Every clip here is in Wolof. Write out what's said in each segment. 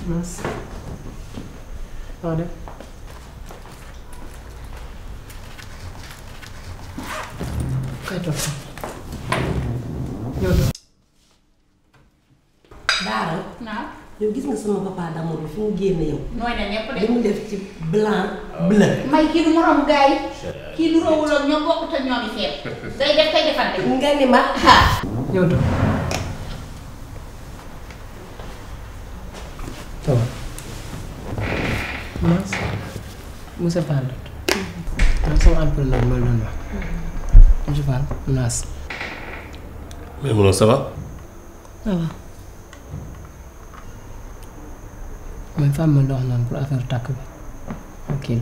Nas. Noo def. kay toog fa. ñëw toog. Daara naam yow gis nga sama papa d'amour bi fi mu génne yow nooy na ñëpp de li mu def ci blanc bleu may kii du moromu gars yi kii du roowul ak ñoom bokkut ak ñoom yi feeb day def kay defante nga ni ma ñëw toog. toog. Nas. Monsieur Fall. ah sama entraîneur ma la doon wax. Monsieur Fall Nas. mais mënoo ça va. ça va. mooy femme ma dox noonu pour affaire tàkk bi ok la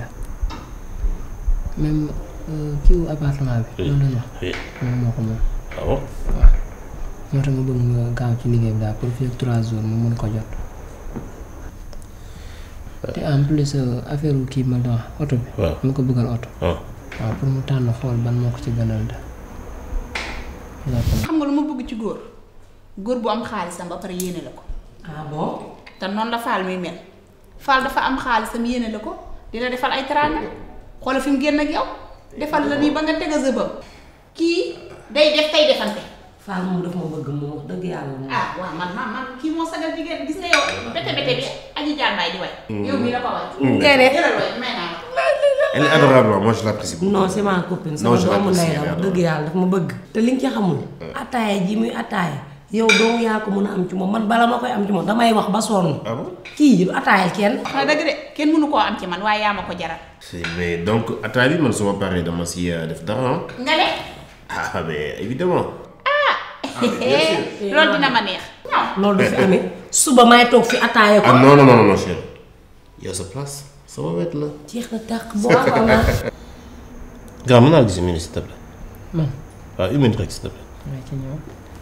même kii wu appartement bi. Oui. loolu la wax oui moom moo ko moom. ah bon. waaw moo tax nga bëgg nga gaaw ci liggéey bi daal pour fii ak trois jours mu mun ko jot. te en plus affaire wu kii ma doon wax oto bi. waaw mu ko bëggal oto. ah waaw pour mu tànn xool ban moo ko ci gënal da xam nga lu ma bëgg ci góor góor bu am xaalisam ba pare yéene la ko ah bon te noonu la Fall muy mel Fall dafa am xaalisam yéene la ko dina defal ay teraanga xoolal fi mu génn ak yow defal la nii ba nga teg a zëbam kii day def tey defante Fall moom daf ma bëgg moom wax dëgg yàlla moom ah waaw man man man kii moo sagal jigéen gis nga yow bete bete bi aji jàmbaay di way yow mii la ko way tere jëlal way may naa la elle est adorable moi je l'apprécie beaucoup. non c'est ma copine Non, sama je doomu ndey l'apprécie, la wax mais dëgg yàlla daf ma bëgg te li nga ci xamul ataaya ji muy ataaya yow doomu yaa ko mën a am ci moom man bala ma koy am ci moom damay wax ba sonn ah bon. kii du ataayal kenn wax dëgg de kenn mënu koo am ci man waaye yaa ma ko jaral c'est mais donc ataaya bi man su ma paree dama si euh, def dara ah. nga ne ah mais évidemment. loolu dina ma neex ñaw loolu du fi amee suba may toog fi ataaya ko ah non non non non chérie yow sa place sama wet la. jeex na tàkk boo xam naa gars mën naa la gis une minute s'il te plaît. man waaw une minute rek s'il te plaît. maa ci ñëw.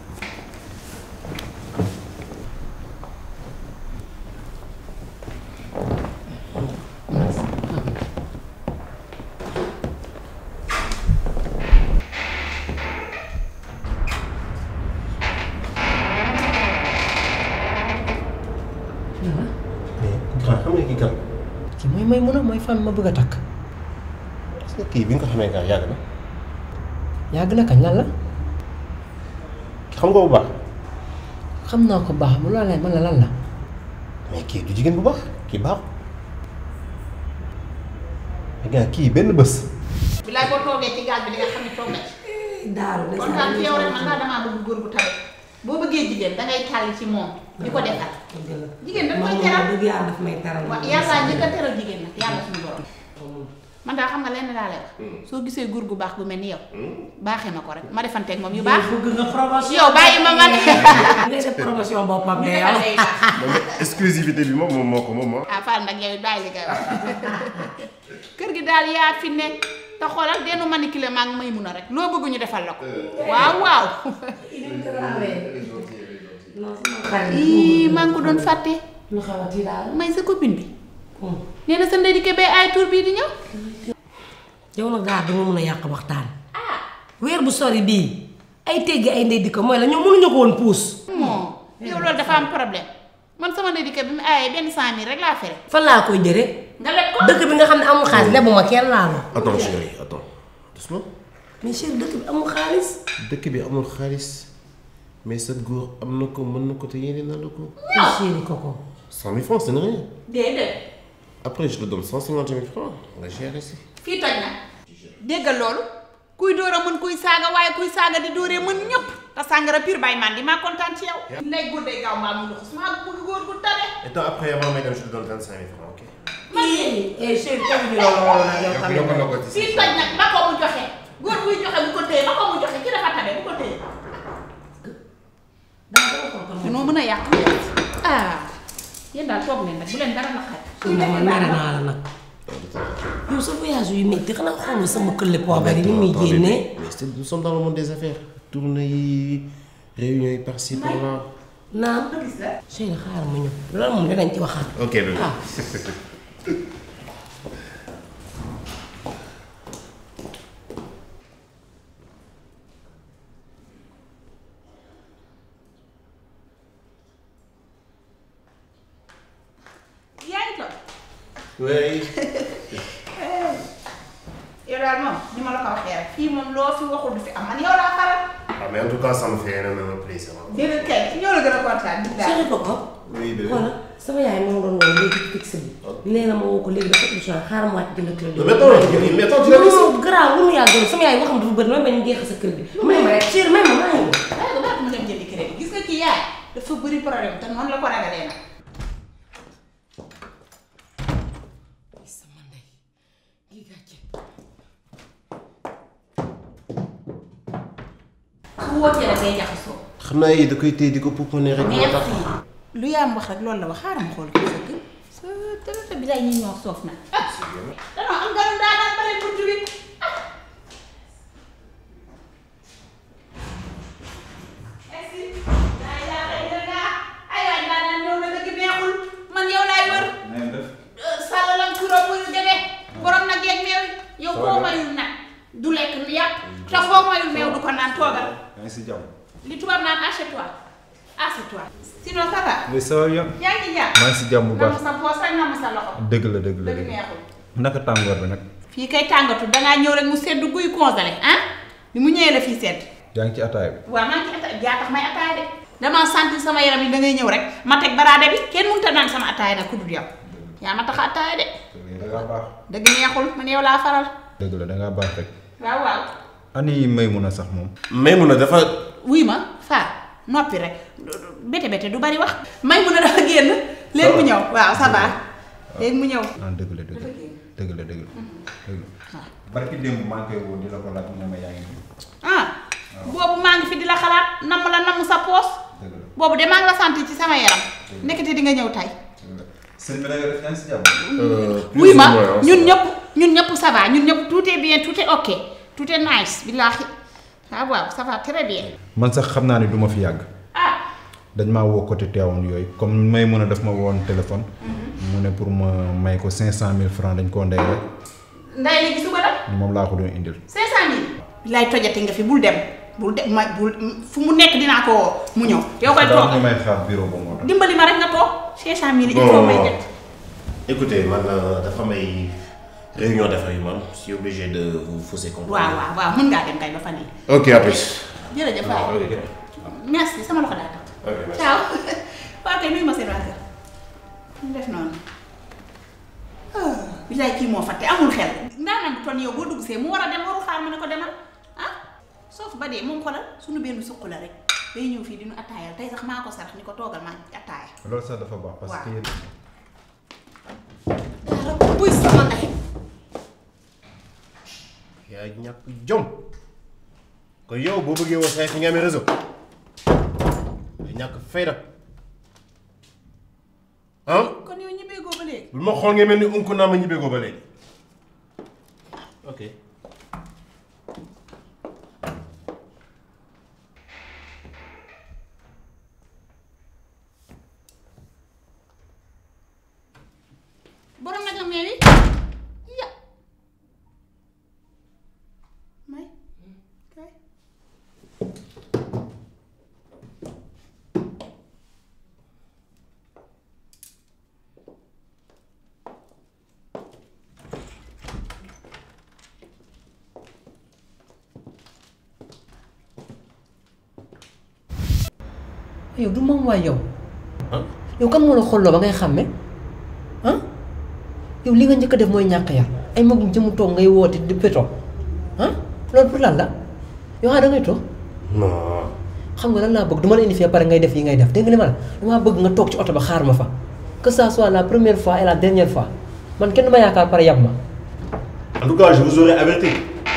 mais grand xam nga kii kan. kii mooy may mun a mooy femme ma bëgg a takk. est-ce que kii bi nga ko xamee gars yàgg na. yàgg na kañ lan la. xam nga bu baax. xam naa ko baax bu loolee man la lan la. mais kii du jigéen bu baax kii baax. mais gars kii benn bés. bilaay boo toogee ci gaal bi di nga xam ne toog na ci daaru de kontaan ci yow rek man daal damaa bëgg góor bu tabe boo bëggee jigéen dangay tàll ci moom di ko defal jigéen dañ koy teral dëgg yàlla daf may teral wa yàlla njëkk a teral jigéen nag yàlla suñu borom man daal xam nga lenn laa lay wax soo gisee góor gu baax gu mel ni yow baaxee ma ko rek ma defanteeg moom yu baax bëgg nga promotion yow bàyyi ma man ngay def promotion boppam de yow moom exclusivité bi moom moom moo ko moom ah. ah Fall nag yow bàyyi li ngay wax kër gi daal yaa fi ne te xoolal deenu manipuler maa ngi may mun a rek loo bëgg ñu defal la ko waaw waaw ii maa ngi ko doon fàtte lu xawati daal may sa copine bi nee na sa ndey di ke bay ay tour bii di ñëw yow nag daal dama mën a yàq waxtaan weer bu sori bii ay teggi ay ndey di ko mooy la ñoom mënuñu ko woon puus moo yow loolu dafa am problème man sama ndey di ke bi mu aayee benn cent mille rek laa fere fan laa koy jëre nga leb ko dëkk bi nga xam ne amul xaalis lebuma kenn laa la attends chérie attends doucement. mais chéri dëkk bi amul xaalis dëkk bi amul xaalis mais sa góor am na ko mën na ko te yéene na la ko. ay chéri koko cent mille francs c'est rien. déedéet après je te donne cent cinquante mille francs nga gérer si. fii toj na déggal loolu kuy dóor a mën kuy saaga waaye kuy saaga di dóoree mën ñëpp te sàngara pire bay man di maa kontaan ci yow ndey góor day gaaw mbaa mu luxus maa bëgg góor gu tabe et toi après avant may dem je te donne vingt cinq mille francs ok. eh chéri teguñu loolu loolu nag yow tamit yokk na ko ci fii toj nag ba ko mu joxe góor buy joxe bu ko téye ba ko mu joxe ki dafa tabe bu ko téye noo mën a yàq ah yéen daal toog leen nag bu leen dara naqari man mere naa la nag yow sa voyage yu métti xanaa xoolal sama këlle poobar yi ni muy génnee mais c'est nous sommes dans le monde des affaires. tournée yi réunion yi par ci par là. naam chéri xaaral ma ñëw loolu moom dinañ ci waxaat ok bébé. ah oui. yow daal moom ni ma la ko waxee rek fii moom loo fi waxul du fi am man yow laa faral. ah mais en tout cas ça me fait énormément plaisir. déedéet kay ñoo la gën a kontaan. chéri ko ko oui bébé. xoolal sama yaay moo doon woo léegi ci fixe bi nee na ma woo ko léegi dafa émission xaaral ma wàcc jënd kilo mais attends mais attends tu l'as dit ça. non garaaw lu mu yàgg sama yaay waxam dafa bëri may bañ a jeexal sa kër bi may ma rek chéri may ma maa ngi waaye ba baax mu dem jëndi crédit gis nga kii yaay dafa bëri problème te noonu la ko ragalee nag. sama ndey gi gàcce su wootee rek ngay jaxasoo. xam naa yii da koy téye di ko pouponné rek moo tax. lu yaam wax rek loolu la wax xaaral ma xool ko sa kër. sa tërëte bi daay ñi ñoo soof nag. ah danoo am garu daa daan bare buntu bi. man yow laay wër. na ngeen def. sàllalam turam muy deme borom nag yeeg meew yow koo mayul nag du lekk yàpp te koo mayul meew du ko naan toogal yaa ngi si jàmm. li tubaab naan assieds-toi assieds-toi sinon ça va mais ça va bien. yaa ngi jàmm maa ngi si jàmm bu namm baax. sa poos rek namm sa loxo dëgg la dëgg la dëgg dëgg. neexul naka tàngoor bi nag. fii kay tàngatu dangaa ñëw rek mu sedd guy congelé ah bi mu ñëwee la fii sedd yaa ngi ci ataaya bi. waaw maa ngi ci attaaya jaa tax may attaaya de damaa sentir sama yaram yi da ngay ñëw rek ma teg baraade bi kenn mënut a naan sama attaaya nag ku dul yow yaa ma tax a attaaya de da ngaa baax. dëgg neexul man yow laa faral dëgg la da ngaa baax rek. waaw waaw ani may mun a sax moom. mais mun a dafa. wuy ma faa noppi rek bete bete du bari wax may mun a dafa génn léegi mu ñëw waaw ça va léegi mu ñëw ah dëgg la dëgg la dëgg la dëgg la dëgg la. barki démb maa ngi koy woo di la ko laaj mu ne ma yaa ngi nii. ah boobu maa ngi fi di la xalaat namm la namm sa poos dëgg la boobu de maa ngi la sant ci sama yaram nekkati di nga ñëw tay dëgg la. sëñ bi da nga def yaa ngi si jàmm. wuy ma ñun ñëpp ñun ñëpp ça va ñun ñëpp tout est bien tout est ok tout est nice billaahi ah waaw ça va très bien man sax xam naa ne du ma fi yàgg. ah dañ maa woo côté teewoon yooyu comme may mun a def ma woon téléphone. mu ne pour ma may ko 500000 francs dañ koo ndey rek nday léegi suba la moom laa ko doon indil. cinq cent mille billaay tojati nga fi bul dem bul dem ma bul fu mu nekk dinaa ko woo mu ñëw yow koy daal toog ñu may xaar bureau ba moo tax. dimbali ma rek nga toog cinq cent mille il faut may jot écoutez man euh, dafa may réunion d'affaires yu man je suis obligé de vous fausser comprendre. waaw waaw waaw mën ngaa dem kay ba fan yi ok à plus. jërëjëf Ah, waay ok. merci sama loxo daa tax ok merci. ciao waaw kay nuyu ma seen waa kër ñu def noonu ah billaay kii moo fàtte amul xel ndaanam bu ton yow boo dugg see mu war a dem waru xaar mu ne ko demal ah soof ba dee moom xoolal suñu benn suq la rek day ñëw fii di ñu attaayal tey sax maa ko sarax ni ko toogal maa ngi attaaya loolu sax dafa baax parce que yéen buy sama ndey yaa ñàkk jom kon yow boo bëggee woo say fi nga amee réseau yaa ñàkk fayda ah kon yow ñibbeegoo ba léegi lu ma xool nga mel ni unku naa ma ñibbeegoo ba léegi ok borom nag am meew yi ya may kay yow du moom waay yow ah yow kan moo la xolloo ba ngay xàmme ah yow li nga njëkk a def mooy ñàkk yar ay magum jëmu toog ngay woote di péto ah loolu pour lan la yow ah da ngay toog non xam nga lan laa bëgg du ma la indi fii pare ngay def yi ngay def dégg nga li ma la damaa bëgg nga toog ci oto ba xaar ma fa que ça soit la première fois et la dernière fois man kenn du ma yaakaar pare yab ma en tout cas je vous aurais averti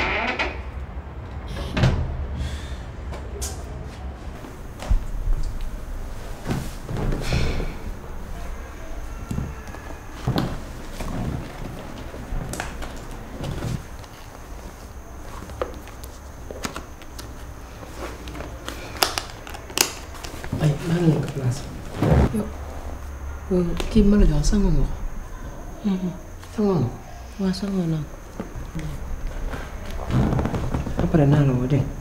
ay maa ngi leen ko place yow yow kii bi ma la jox sangu nga ko sangu nga ko waaw sama naa après naa la woo dégg nga